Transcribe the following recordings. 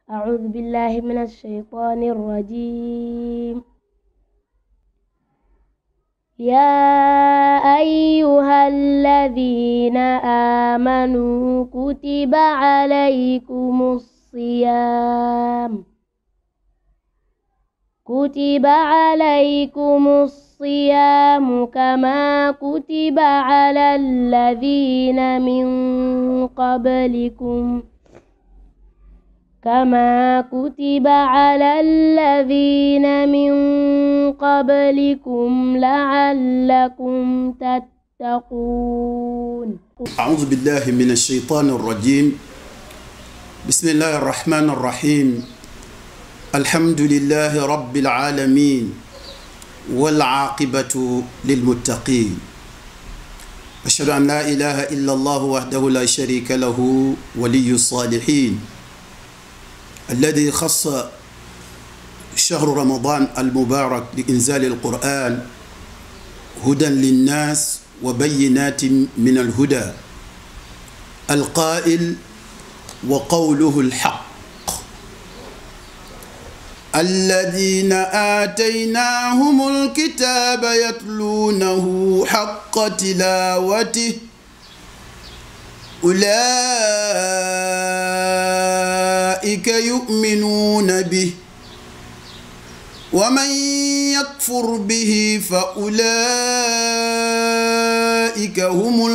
أعوذ بالله من الشيطان الرجيم يا أيها الذين آمنوا كتب عليكم الصيام كتب عليكم الصيام كما كتب على الذين من قبلكم كما كتب على الذين من قبلكم لعلكم تتقون أعوذ بالله من الشيطان الرجيم بسم الله الرحمن الرحيم الحمد لله رب العالمين والعاقبة للمتقين أشهد أن لا إله إلا الله وحده لا شريك له ولي الصالحين الذي خص شهر رمضان المبارك بإنزال القرآن هدى للناس وبينات من الهدى القائل وقوله الحق الذين آتيناهم الكتاب يتلونه حق تلاوته أولئك يؤمنون به ومن يكفر به فأولئك هم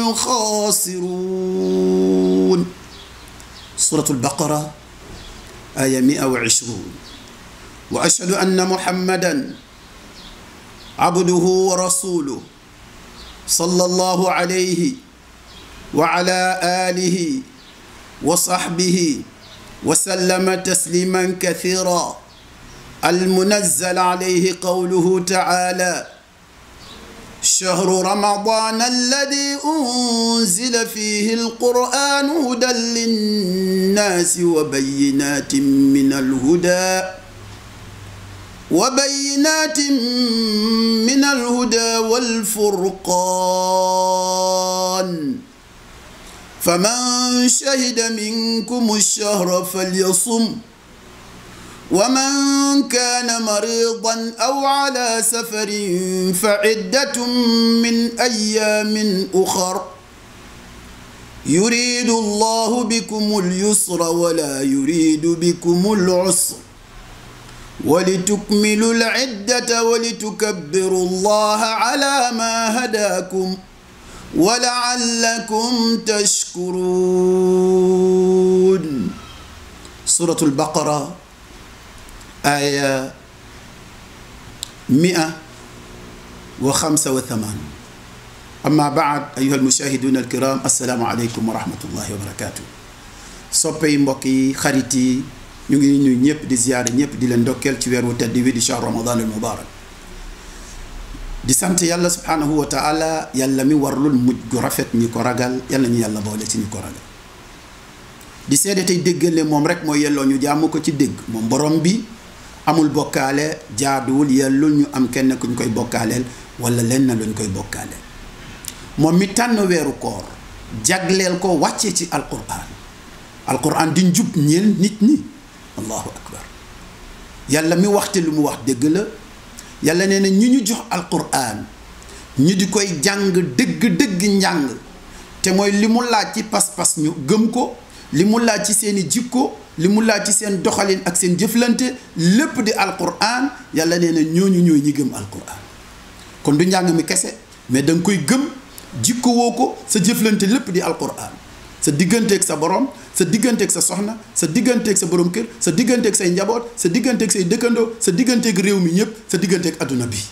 الخاسرون سورة البقرة آية 120 وأشهد أن محمدا عبده ورسوله صلى الله عليه وعلى آله وصحبه وسلم تسليما كثيرا المنزل عليه قوله تعالى شهر رمضان الذي أنزل فيه القرآن هدى للناس وبينات من الهدى وبينات من الهدى والفرقان فمن شهد منكم الشهر فليصم ومن كان مريضا أو على سفر فعدة من أيام أخر يريد الله بكم اليسر ولا يريد بكم العسر ولتكملوا العدة ولتكبروا الله على ما هداكم ولعلكم تشكرون سورة البقرة آية مئة وخمسة وثمان أما بعد أيها المشاهدون الكرام السلام عليكم ورحمة الله وبركاته soppey mbokk yi xarit yi ñu ngi nuyu ñëpp di ziyaare ñëpp di leen ndokkeel ci weer wu tedd wi di shahr ramadan al mubarak di sant yàlla subhanahu wa taala yàlla mi warlul mujj gu rafet ñi ko ragal yàlla ñu yàlla boole ci ñi ko ragal di seede tey déggale moom rek mooy yelloo ñu jàmm ko ci dégg moom borom bi amul bokkaale jaaduwul yellul ñu am kenn ku ñu koy bokkaaleel wala lenn lu ñu koy bokkaaleel moom mi tànn weeru koor jagleel ko wàccee ci alquran alquran di njub ñeel nit ñi allahu akbar yàlla mi waxte lu mu wax dëgg la yàlla nee na ñu ñu jox alquran ñu di koy jàng dëgg-dëgg njàng te mooy li mu laaj ci pas-pas ñu gëm ko li mu laaj ci seeni jikko li mu laaj ci seen doxalin ak seen jëflante lépp di alquran yàlla nee na ñooñu ñooy ñi gëm alquran kon du njàng mi kese mais da nga koy gëm jikko woo ko sa jëflante lépp di alquran sa digganteeg sa borom sa digganteeg sa soxna sa digganteeg sa borom kër sa digganteeg say njaboot sa digganteeg say dëkkandoo sa digganteeg réew mi ñëpp sa digganteeg adduna bi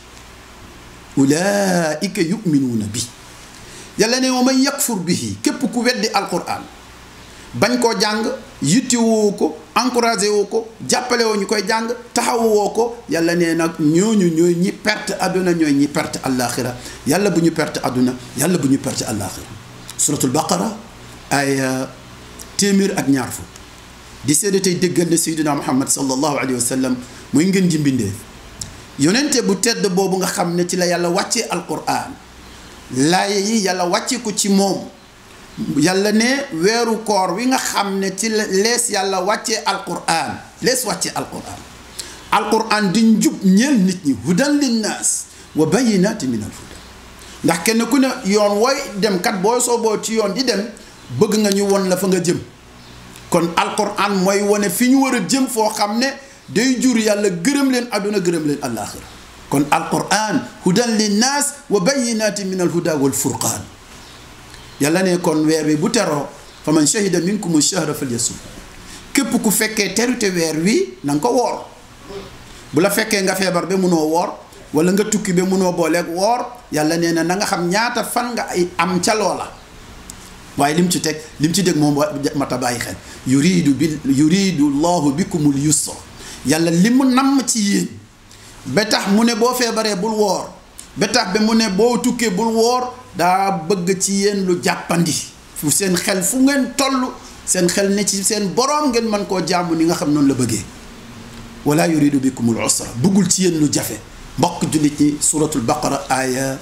ulaika yuminuuna bi yàlla ne wa man yakfur bihi képp ku weddi alquran bañ koo jàng yitti woo ko encouragé woo ko jàppale woo ñu koy jàng taxawu woo ko yàlla nee nag ñooñu ñooy ñi perte adduna ñooy ñi perte allaaxira yàlla bu ñu perte adduna yàlla bu ñu perte allaaxira suratul baqara ay téeméer ak ñaar fukk di seede tey dëggal ne sayyidina muhammad sallallahu alayhi wa sallam muy ngeen ji mbindeef yonente bu tedd boobu nga xam ne ci la yàlla wàccee alquran laaye yi yàlla wàcce ko ci moom yàlla ne weeru koor wi nga xam ne ci lees yàlla wàccee alquran lees wàccee alquran alquran di njub ñeel nit ñi hudan linnaas wa bayinati min al huda ndax kenn ku ne yoon wooy dem kat boo sooboo ci yoon di dem bëgg nga ñu won la fa nga jëm kon alquran mooy wane fi ñu war a jëm foo xam ne day jur yàlla gërëm leen àdduna gërëm leen àllaaxira kon alquran hudan linnaas wa bayinati min al huda wal furqaan yàlla ne kon weer wi bu teroo fa man shahida minkum shahra falyasum képp ku fekkee terute weer wi na nga ko woor bu la fekkee nga feebar ba munoo woor wala nga tukki ba munoo booleeg woor yàlla nee na na nga xam ñaata fan nga ay am ca loola waaye lim ci teg lim ci dégg moom mata bàyyi xel yuridu bi yuridu llahu bikumul yusra yàlla li mu namm ci yéen ba tax mu ne boo feebaree bul woor ba tax ba mu ne boo tukkee bul woor daa bëgg ci yéen lu jàppandi fu seen xel fu ngeen toll seen xel ne ci seen boroom ngeen mën koo jàmm ni nga xam noonu la bëggee wala yuridu bikumul usra bëggul ci yéen lu jafe mbokk jullit ñi suratul baqara aya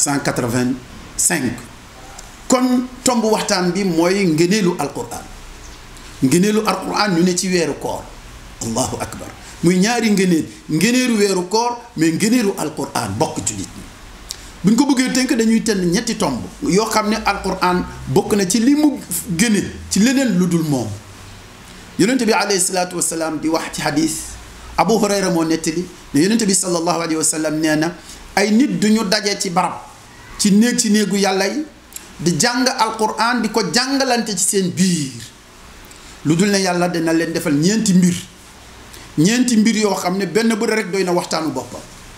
185 kon tomb waxtaan bi mooy ngëneelu alquran ngëneelu alquran ñu ne ci weeru koor allahu akbar muy ñaari ngëneel ngëneelu weeru koor mais ngëneelu alquran mbokk jullit ñi buñ ko bëggee tënk dañuy tënn ñetti tomb yoo xam ne alquran bokk na ci li mu gëne ci leneen lu dul moom yonente bi alayhi salaatu wasalaam di wax ci hadis abu hurayra moo nettali ne yonente bi sallallahu alayhi wa sallam nee na ay nit duñu daje ci barab ci néeg ci néegu yàlla yi di jàng alquran di ko jàngalante ci seen biir lu dul ne yàlla dina leen defal ñeenti mbir ñeenti mbir yoo xam ne benn bu rek doy na waxtaanu boppam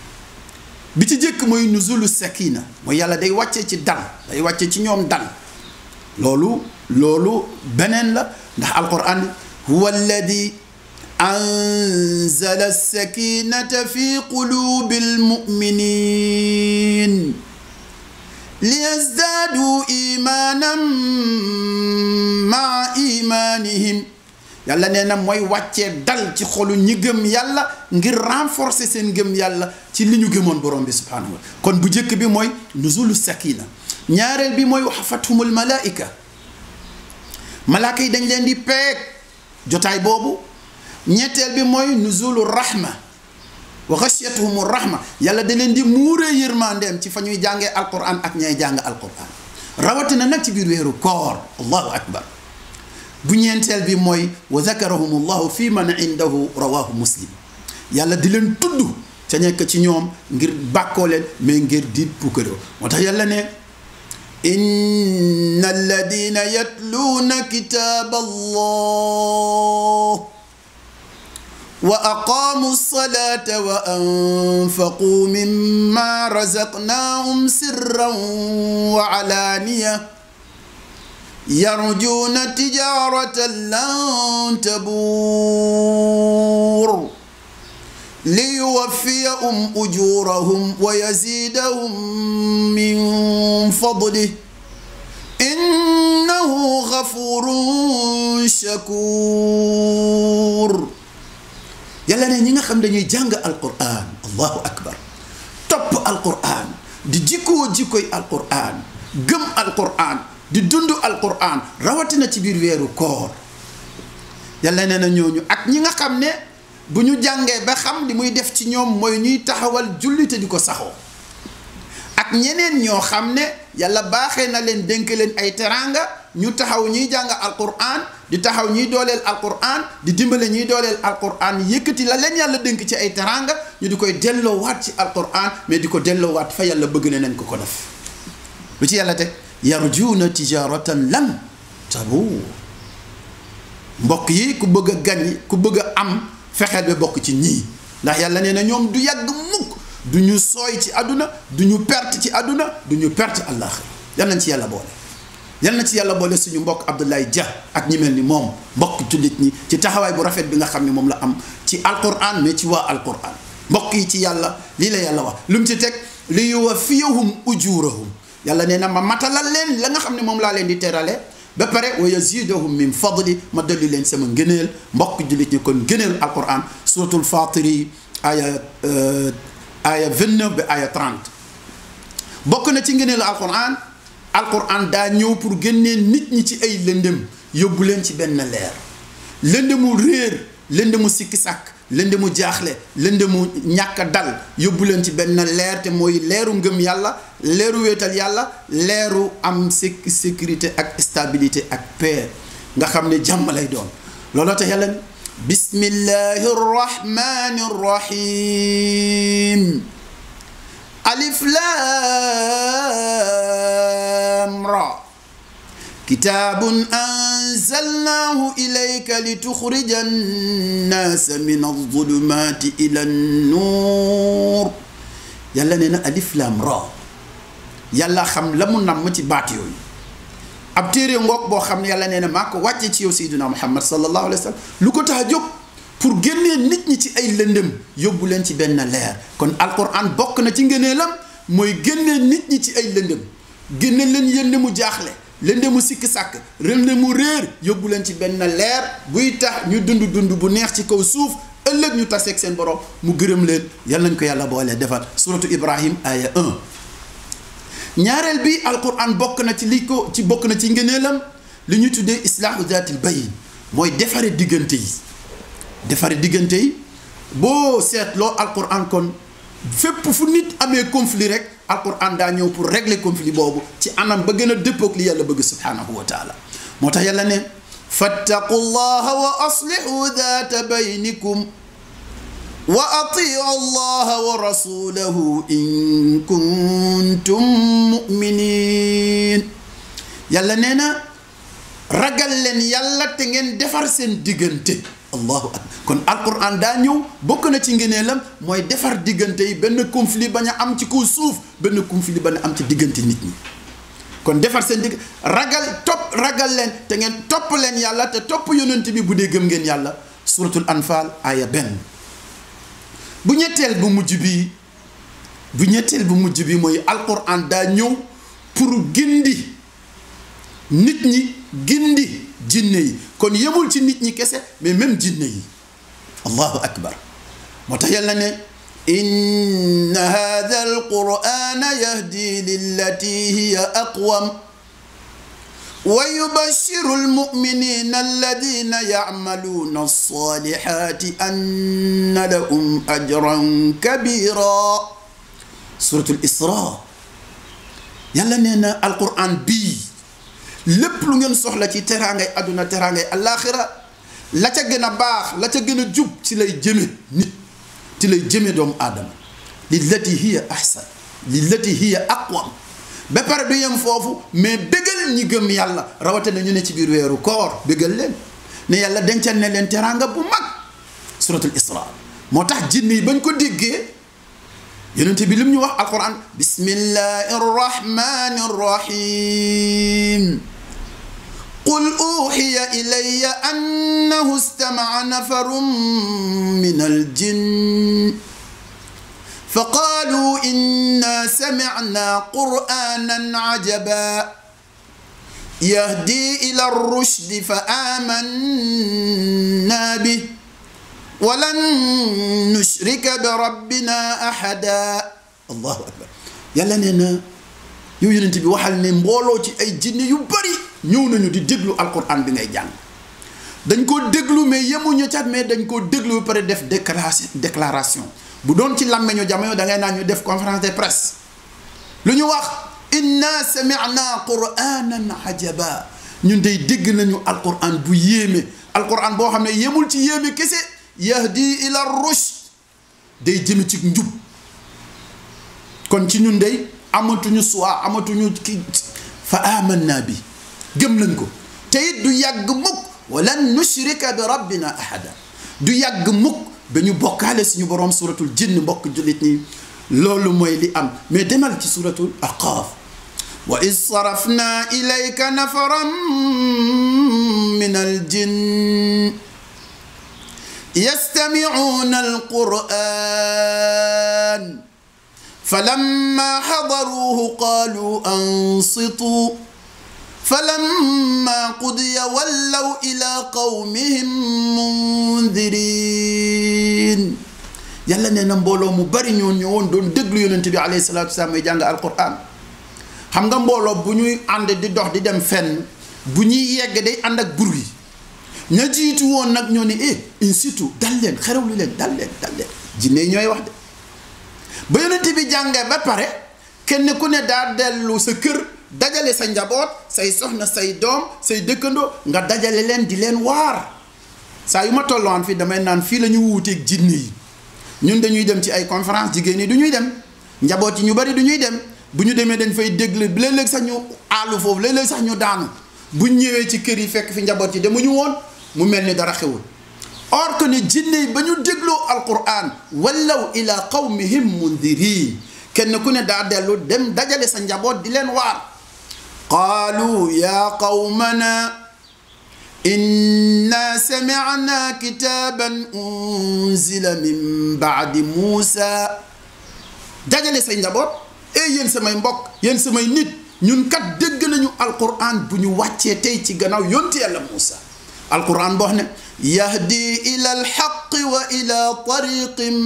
bi ci jëkk mooy nuzulu sakina mooy yàlla day wàcce ci dal day wàcce ci ñoom dal loolu loolu beneen la ndax alquran huwa alladi anzala sakinata fi qulubi almuminin liyazdadu imanan maa imanihim yàlla nee na mooy wàccee dal ci xolu ñi gëm yàlla ngir renforcer seen gëm yàlla ci li ñu gëmoon borom bi subhanahu wa kon bu njëkk bi mooy nuzulu sakina ñaareel bi mooy waxafathumul malaika malaaka yi dañ leen di peeg jotaay boobu ñetteel bi mooy nuzulu rahma wa xasiyatuhumu rahma yàlla da leen di muuree yërmandeem ci fa ñuy jàngee alquran ak ñay jàng alquran rawatina nag ci biir weeru koor allahu akbar bu ñeenteel bi mooy wa zakarahum llahu fi man indahu rawahu muslim yàlla di leen tudd ca nekk ci ñoom ngir bàkkoo leen mais ngir di pukkëroo moo tax yàlla ne inna alladina yatluuna kitaaba allah wa aqaamu alsalata wa anfaquu mimma razaqnaahum sirran wa alaaniya yarjuuna tijaaratan lan tabuur liyuwaffiyahum ujurahum wa yazidahum min fadlih innahu gafurun shakur yàlla ne ñi nga xam dañuy jàng alquran allahu akbar topp alquran di jikkoo jikkoy alquran gëm alquran di dund alquran rawatina ci biir weeru koor yàlla nee na ñooñu ak ñi nga xam ne bu ñu jàngee ba xam li muy def ci ñoom mooy ñuy taxawal julli te di ko saxoo ak ñeneen ñoo xam ne yàlla baaxee na leen dénk leen ay teraanga ñu taxaw ñuy jàng alquran di taxaw ñuy dooleel alquran di dimbale ñuy dooleel alquran yëkkati la leen yàlla dénk ci ay teraanga ñu di koy delloowaat ci alquran mais di ko delloowaat fa yàlla bëgg na leen ko ko def lu ci yàlla teg yarjuuna tijaratan lan tabuur mbokk yi ku bëgg a gañ ku bëgg a am fexeel ba bokk ci ñii ndax yàlla nee na ñoom du yàgg mukk du ñu sooy ci àdduna du ñu perte ci àdduna du ñu perte àllaaxira yal nañ ci yàlla boole yal na ci yàlla boole suñu mbokk Abdoulaye Dia ak ñi mel ni moom mbokk jullit ñi ci taxawaay bu rafet bi nga xam ne moom la am ci alquran mais ci waa alquran mbokk yi ci yàlla lii la yàlla wax lu mu ci teg li yuwaffiyahum ujurahum yàlla nee na ma matalal leen la nga xam ne moom laa leen di terale ba pare wa yazidahum min fadli ma dolli leen sama ngëneel mbokk jullit ñi kon ngëneel alquran suratul fatiri aya aya 29 ba aya 30 bokk na ci ngëneelu alquran alquran daa ñëw pour génnee nit ñi ci ay lëndëm yóbbu leen ci benn leer lëndëmu réer lëndëmu sikki sàkk lëndëmu jaaxle lëndëmu ñàkk dal yóbbu leen ci benn leer te mooy leeru ngëm yàlla leeru wéetal yàlla leeru am séc sécurité ak stabilité ak paix nga xam ne jàmm lay doon looloo tax yàlla bismillahi rrahmani rrahim alif lam ra kitaabun anzalnaahu ilayka lituxrija annaasa min alzulumaati ila annuur yàlla nee na alif lam ra yàlla xam la mu namm ci baat yooyu ab téere ngoog boo xam ne yàlla nee na maa ko wàcce ci yow sayduna muhammad sallallahu alayhi wa sallam lu ko tax a jóg pour génnee nit ñi ci ay lëndëm yóbbu leen ci benn leer kon alquran bokk na ci ngëneelam mooy génnee nit ñi ci ay lëndëm génne leen yënd mu jaaxle lëndëm mu sikki sàkk lëndëm mu réer yóbbu leen ci benn leer buy tax ñu dund dund bu neex ci kaw suuf ëllëg ñu taseeg seen borom mu gërëm leen yal nañ ko yàlla boole defal suratu ibrahim aya 1 ñaareel bi alquran bokk na ci li ko ci bokk na ci ngëneelam li ñu tuddee islaahu zaatil bayin mooy defare diggante yi defare diggante yi boo seetloo alquran kon fépp fu nit amee conflit rek alquran daa ñëw pour régler conflit boobu ci anam ba gën a dëppoog li yàlla bëgg subhanahu wa taala moo tax yàlla ne fattaqu llaha wa aslihu daata baynikum wa atiu allaha wa rasulahu in kuntum muminin yàlla nee na ragal leen yàlla te ngeen defar seen diggante allahu akbar kon alquran daa ñëw bokk na ci ngëneelam mooy defar diggante yi benn conflit bañ a am ci kaw suuf benn conflit bañ a am ci diggante nit ñi kon defar seen digg ragal topp ragal leen te ngeen topp leen yàlla te topp yonent bi bu dee gëm ngeen yàlla suratul anfal aya benn bu ñetteel bu mujj bi bu ñetteel bu mujj bi mooy alquran daa ñëw pour gindi nit ñi gindi jinne yi kon yemul ci nit ñi kese mais même jinne yi allahu akbar moo tax yàlla ne inna hada alqurana yahdi lillati hiya aqwam wa yubashiru almuminina alladina yacmaluuna alsalihati anna lahum ajran kabira suratul isra yàlla nee na alquran bii lépp lu ngeen soxla ci teraangay àdduna teraangay allaaxira la ca gën a baax la ca gën a jub ci lay jëme nit ci lay jëme doomu aadama lillati hiya ahsan lillati hiya aqwam ba pare du yem foofu mais bégal ñi gëm yàlla rawatina ñu ne ci biir weeru koor bégal leen ne yàlla dencal ne leen teraanga bu mag suratul isra moo tax jinne yi bañ ko déggee yonente bi lim ñu wax alquran bismillahi arrahmani arrahim qul uxiya ilaya annahu istamaca nafarun min aljin faqaaluu inna samicna qur'anan cajaba yahdi ila alrushdi fa amanna bih walan nushrika bi rabbina ahada allahu akbar yàlla nee na yow yonent bi waxal ne mbooloo ci ay jinne yu bari ñëw nañu di déglu alquran bi ngay jàng dañ koo déglu mais yemuñu cat mais dañ koo déglu ba pare def déclaration déclaration bu doon ci làmmeñu jamono da ngay naan ñu def conférence de presse lu ñu wax inna sami'na qur'anan ajaba ñun day dégg nañu alquran bu yéeme alquran boo xam ne yemul ci yéeme kese yahdi ila rushd day jëme ci njub kon ci ñun day amatuñu choix amatuñu ki fa amanna bi gëm nañ ko te it du yàgg mukk walan nushrika bi rabbina ahada du yàgg mukk ba ñu bokkaale suñu boroom suratul jinn mbokk jullit ñi loolu mooy li am mais demal ci suratul aqaaf wa id sarafna ilayka nafaran min al jinn يستمعون القرآن فلما حضروه قالوا أنصتوا فلما قضي ولوا إلى قومهم منذرين yàlla nee na mbooloo mu bari ñoo ñëwoon doon déglu yonent bi alayhi salaatu wasalaam may jàng alquran xam nga mbooloo bu ñuy ànd di dox di dem fenn bu ñuy yegg day ànd ak bur yi ña jiitu woon nag ñoo ne eh in situ dal leen xerawlu leen dal leen dal leen jinne yi ñooy wax de ba yonent bi jàngee ba pare kenn ku ne daa dellu sa kër dajale sa njaboot say soxna say doom say dëkkandoo nga dajale leen di leen waar saa yu ma tolloon fii damay naan fii la ñu wuuteeg jinne yi ñun dañuy dem ci ay conférence jigéen ñi du ñuy dem njaboot yi ñu bari du ñuy dem bu ñu demee dañ fay déglu léeg-léeg sax ñu aalu foofu léeg-léeg sax ñu daanu bu ñëwee ci kër yi fekk fi njaboot yi demuñu woon mu mel ni dara xewul or que ne jinne yi ba ñu dégloo alquran wallaw ila qawmihim mundirin kenn ku ne daa dellu dem dajale sa njaboot di leen waar qaalu ya qawmana inna samicna kitaaban unzila min baadi muusa dajale say njaboot e yéen samay mbokk yéen samay nit ñun kat dégg nañu alquran bu ñu wàccee tey ci gannaaw yonti yàlla muusa alquran boo xam ne yahdi ila alxaqi wa ila tariqin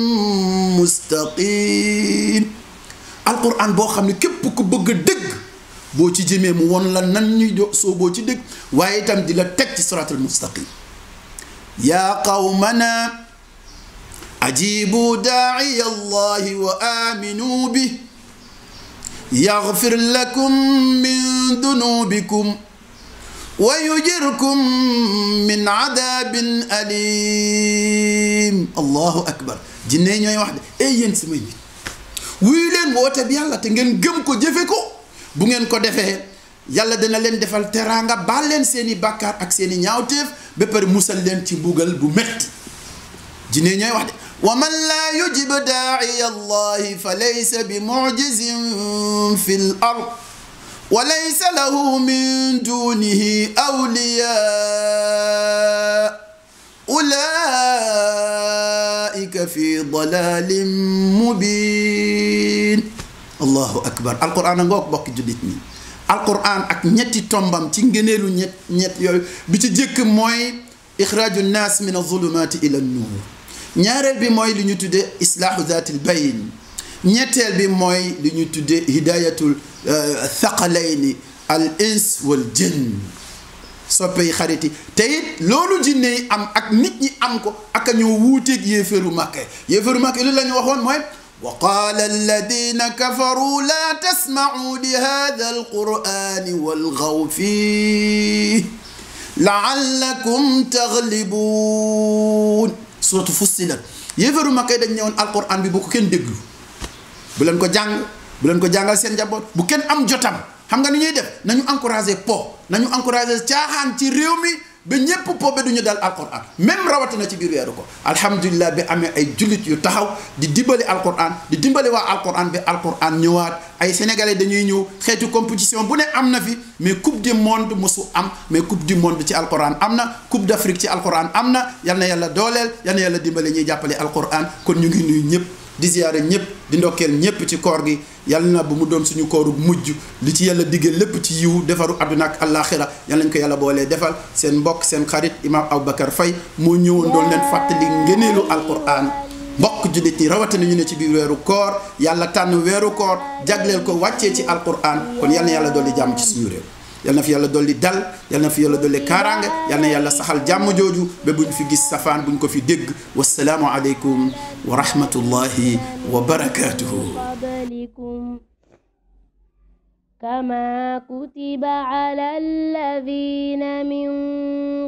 mustaqim alquran boo xam ne képp ku bëgg a dëgg boo ci jëmee mu won la nan ñuy do soo boo ci dëgg waaye itam di la teg ci siratal mustaqim yaa qawmana ajibu daaciya allahi wa aminu bih yaxfir lakum min dunubikum wa yujirkum min adabin alim allahu akbar jinne ñooy wax de ey yéen samay nit wuyu leen woote bi yàlla te ngeen gëm ko jëfe ko bu ngeen ko defee yàlla dana leen defal teraanga baal leen seeni bàkkaar ak seeni ñaawteef ba pare musal leen ci mbugal bu metti jinne ñooy wax de wa man laa yujib daaciya allahi fa laysa bi mucjizin fi l ard wa laysa lahu min dunihi awliyaa ulaika fi dalalin mubin allahu akbar alquran a ngoog bokki jullit ñi alquran ak ñetti tombam ci ngëneelu ñett ñett yooyu bi ci jëkk mooy ixraaju nnaas min azulumati ila nuur ñaareel bi mooy li ñu tuddee islaahu zaatil bayn ñetteel bi mooy li ñu tuddee hidayatul thaqalayni al ins wal jinn soppe yi xarit yi te it loolu jinne yi am ak nit ñi am ko ak a ñoo wuuteeg yéeféeru màkke yéeféeru màkke li la ñu waxoon mooy wa qaala alladina kafaru laa tasmacuu li hada alqurani walgaw fii laallakum taglibuun suratu fussilat yéeféeru màkke dañ ñëwoon alquran bi bu ko kenn déglu bu leen ko jàng bu leen ko jàngal seen njaboot bu kenn am jotam xam nga ni ñuy def nañu encouragé po nañu encouragé caaxaan ci réew mi ba ñépp po ba duñu dal alquran même rawatina ci biir weeru ko alhamdulilah bi amee ay jullit yu taxaw di dimbali alquran di dimbali waa alquran bi alquran ñëwaat ay sénégalais dañuy ñëw xeetu compétition bu ne am na fi mais coupe du monde mosu am mais coupe du monde ci alquran am na coupe d' afrique ci alquran am na yal na yàlla dooleel yal na yàlla dimbali ñuy jàppale alquran kon ñu ngi nuyu ñëpp di ziyaare ñëpp di ndokkeel ñëpp ci koor gi yàlla na bu mu doon suñu kooru mujj li ci yàlla diggee lépp ci yiw defaru àdduna ak àllaaxira yàlla nañ ko yàlla boolee defal seen mbokk seen xarit imam Aboubacar Faye moo ñëwoon doon leen fàttali ngëneelu alquran mbokk jullit ñi rawatina ñu ne ci biir weeru koor yàlla tànn weeru koor jagleel ko wàccee ci alquran kon yàlla na yàlla dolli jàmm ci suñu réew yal na fi yàlla dolli dal yal na fi yàlla dolli kaaraange yal na yàlla saxal jàmm jooju ba buñ fi gis safaan buñ ko fi dégg wasalaamu aleykum wa rahmatullahi wa barakatuhu قبلكم كما كتب على الذين من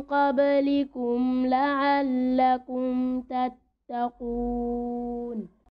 قبلكم لعلكم تتقون